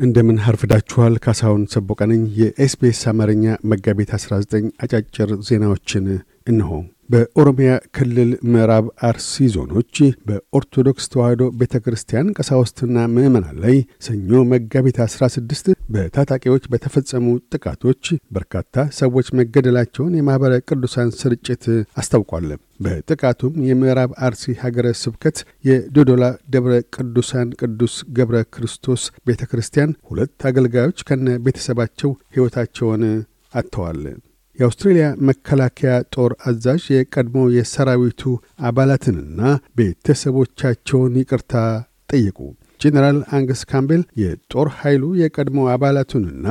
እንደምን አርፍዳችኋል። ካሳሁን ሰቦቀ ነኝ። የኤስቢኤስ አማርኛ መጋቢት 19 አጫጭር ዜናዎችን እንሆ። በኦሮሚያ ክልል ምዕራብ አርሲ ዞኖች በኦርቶዶክስ ተዋሕዶ ቤተ ክርስቲያን ቀሳውስትና ምዕመናን ላይ ሰኞ መጋቢት 16 በታጣቂዎች በተፈጸሙ ጥቃቶች በርካታ ሰዎች መገደላቸውን የማኅበረ ቅዱሳን ስርጭት አስታውቋል። በጥቃቱም የምዕራብ አርሲ ሀገረ ስብከት የዶዶላ ደብረ ቅዱሳን ቅዱስ ገብረ ክርስቶስ ቤተ ክርስቲያን ሁለት አገልጋዮች ከነ ቤተሰባቸው ሕይወታቸውን አጥተዋል። የአውስትሬልያ መከላከያ ጦር አዛዥ የቀድሞ የሰራዊቱ አባላትንና ቤተሰቦቻቸውን ይቅርታ ጠየቁ። ጄኔራል አንገስ ካምቤል የጦር ኃይሉ የቀድሞ አባላቱንና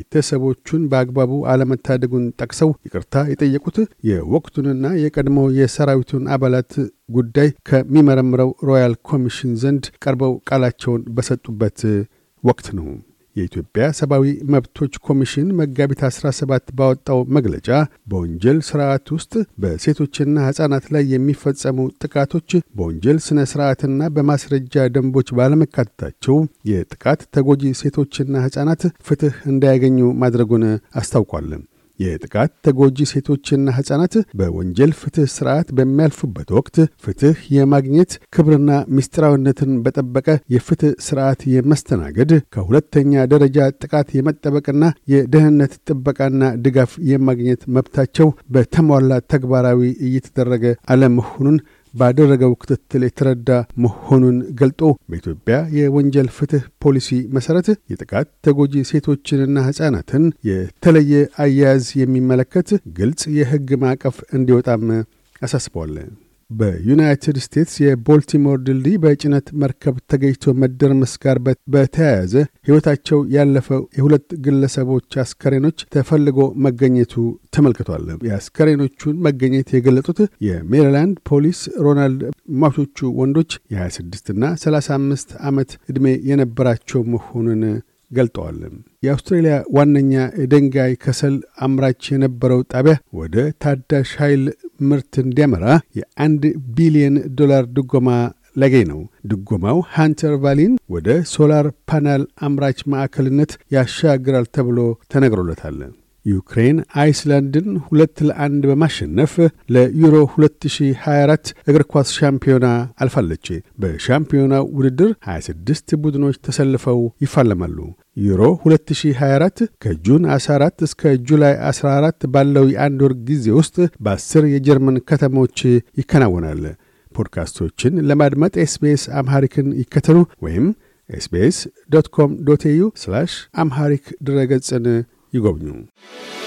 ቤተሰቦቹን በአግባቡ አለመታደጉን ጠቅሰው ይቅርታ የጠየቁት የወቅቱንና የቀድሞ የሰራዊቱን አባላት ጉዳይ ከሚመረምረው ሮያል ኮሚሽን ዘንድ ቀርበው ቃላቸውን በሰጡበት ወቅት ነው። የኢትዮጵያ ሰብአዊ መብቶች ኮሚሽን መጋቢት 17 ባወጣው መግለጫ በወንጀል ስርዓት ውስጥ በሴቶችና ሕፃናት ላይ የሚፈጸሙ ጥቃቶች በወንጀል ሥነ ሥርዓትና በማስረጃ ደንቦች ባለመካተታቸው የጥቃት ተጎጂ ሴቶችና ሕፃናት ፍትሕ እንዳያገኙ ማድረጉን አስታውቋል። የጥቃት ተጎጂ ሴቶችና ሕፃናት በወንጀል ፍትሕ ሥርዓት በሚያልፉበት ወቅት ፍትሕ የማግኘት ክብርና ምስጢራዊነትን በጠበቀ የፍትሕ ሥርዓት የመስተናገድ ከሁለተኛ ደረጃ ጥቃት የመጠበቅና የደህንነት ጥበቃና ድጋፍ የማግኘት መብታቸው በተሟላ ተግባራዊ እየተደረገ አለመሆኑን ባደረገው ክትትል የተረዳ መሆኑን ገልጦ በኢትዮጵያ የወንጀል ፍትሕ ፖሊሲ መሠረት የጥቃት ተጎጂ ሴቶችንና ሕፃናትን የተለየ አያያዝ የሚመለከት ግልጽ የሕግ ማዕቀፍ እንዲወጣም አሳስበዋል። በዩናይትድ ስቴትስ የቦልቲሞር ድልድይ በጭነት መርከብ ተገኝቶ መደርመስ ጋር በተያያዘ ሕይወታቸው ያለፈው የሁለት ግለሰቦች አስከሬኖች ተፈልጎ መገኘቱ ተመልክቷል። የአስከሬኖቹን መገኘት የገለጡት የሜሪላንድ ፖሊስ ሮናልድ ሟቾቹ ወንዶች የ26ና 35 ዓመት ዕድሜ የነበራቸው መሆኑን ገልጠዋል። የአውስትሬልያ ዋነኛ የድንጋይ ከሰል አምራች የነበረው ጣቢያ ወደ ታዳሽ ኃይል ምርት እንዲያመራ የአንድ ቢሊየን ዶላር ድጎማ ላገኝ ነው። ድጎማው ሃንተር ቫሊን ወደ ሶላር ፓናል አምራች ማዕከልነት ያሻግራል ተብሎ ተነግሮለታል። ዩክሬን አይስላንድን ሁለት ለአንድ በማሸነፍ ለዩሮ 2024 እግር ኳስ ሻምፒዮና አልፋለች። በሻምፒዮናው ውድድር 26 ቡድኖች ተሰልፈው ይፋለማሉ። ዩሮ 2024 ከጁን 14 እስከ ጁላይ 14 ባለው የአንድ ወር ጊዜ ውስጥ በአስር የጀርመን ከተሞች ይከናወናል። ፖድካስቶችን ለማድመጥ ኤስቤስ አምሃሪክን ይከተሉ ወይም ኤስቤስ ዶት ኮም ዶት ኤዩ አምሃሪክ ድረገጽን ይጎብኙ።